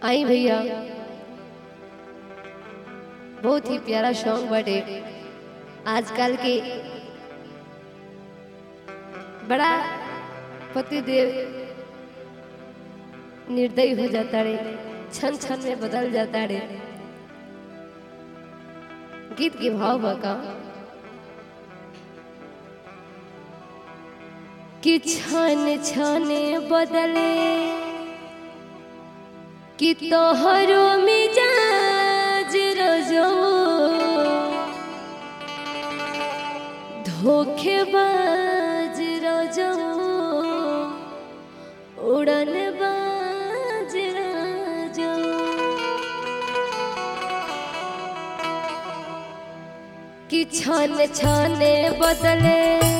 आई भैया बहुत ही प्यारा सॉन्ग बटे आजकल के बड़ा पतिदेव निर्दयी हो जाता रे क्षण क्षण में बदल जाता रे गीत के भाव बका कि क्षण क्षण बदले कि तोहरो मिजाज रजो धोखेबाज रजो उड़न बाज रजो कि छन छने बदले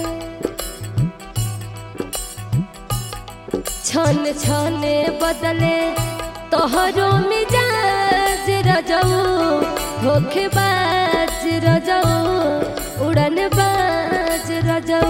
छन छने बदले तोहरो मिजाज रजऊ धोखेबाज रजऊ उड़न बाज रजऊ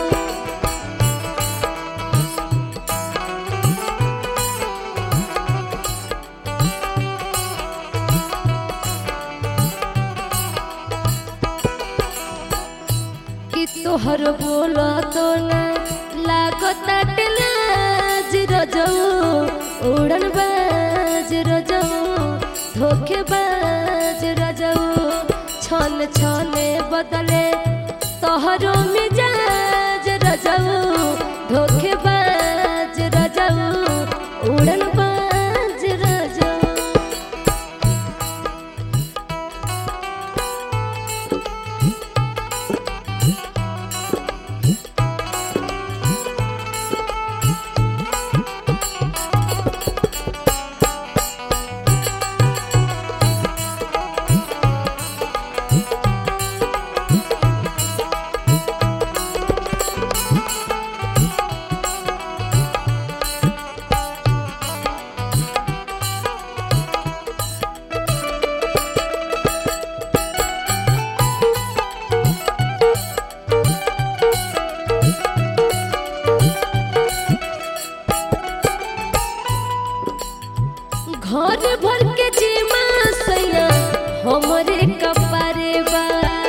कि तोहर बोला तो ना लागत लाज रजऊ उड़न बाज रजऊ धोखेबाज रजऊ छन छने बदले तोहरो मिजाज रजऊ धोखेबाज रजऊ उड़न बाज रजऊ घर भर के जीमा सैया हमरे कपारे बा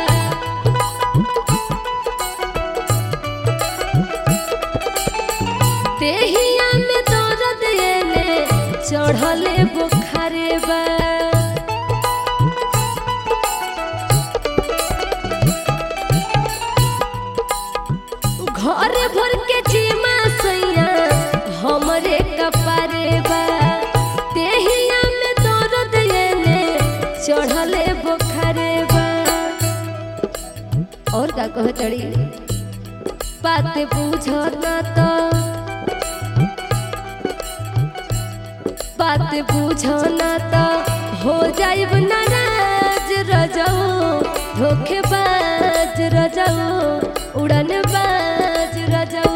देहिया में दर्द एले चढ़ले बुखारे बा घर भर के जीमा सैया हमरे कपारे बा देहिया में दर्द एले चढ़ले बुखारे बा और का कह तड़ी बात बुझना तो बात बुझना तो हो जाइब नाराज रजऊ धोखेबाज रजऊ उड़न बाज रजऊ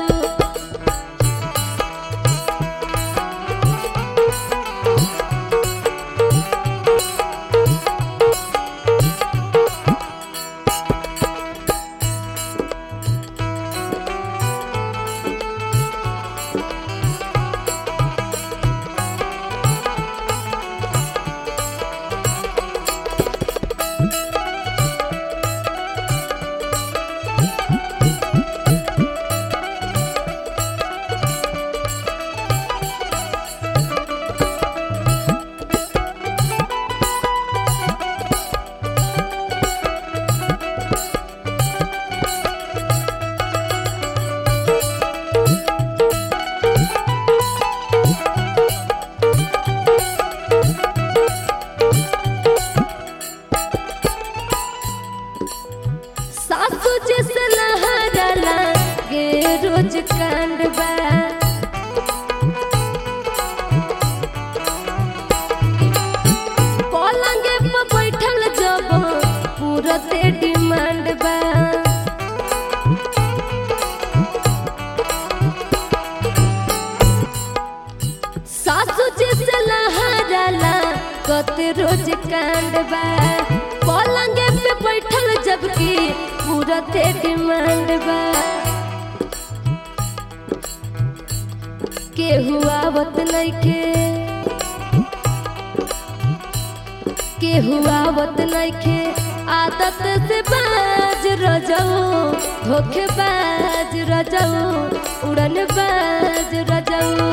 सासू जैसे लहराला गे रोज कांड बा पलंगे पर बैठल जब पूरते डिमांड बा सासू जैसे लहराला कते रोज कांड बा पलंगे पे बैठल जबकि पूरते डिमांड बा केहू आवत नइखे केहू आवत नइखे आदत से बाज रजऊ धोखे बाज रजऊ उड़न बाज रजऊ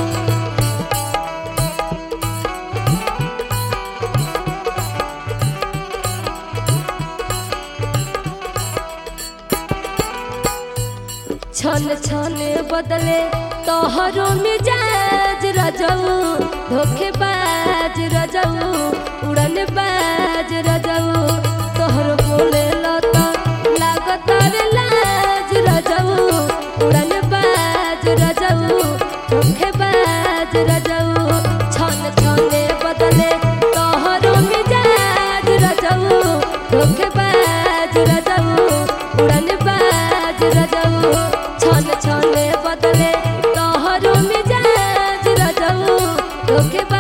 छन छन बदले तोहरो मिजाज रजऊ धोखेबाज रजऊ उड़न बाज रजऊ तोहर बोले लता लागत रे लाज रजऊ उड़न बाज रजऊ धोखेबाज रजऊ छन छन बदले तोहरो मिजाज रजऊ धोखेबाज रजऊ उड़न बाज रजऊ छन छन बदले तोहरो मिजाज रजऊ धोखेबाज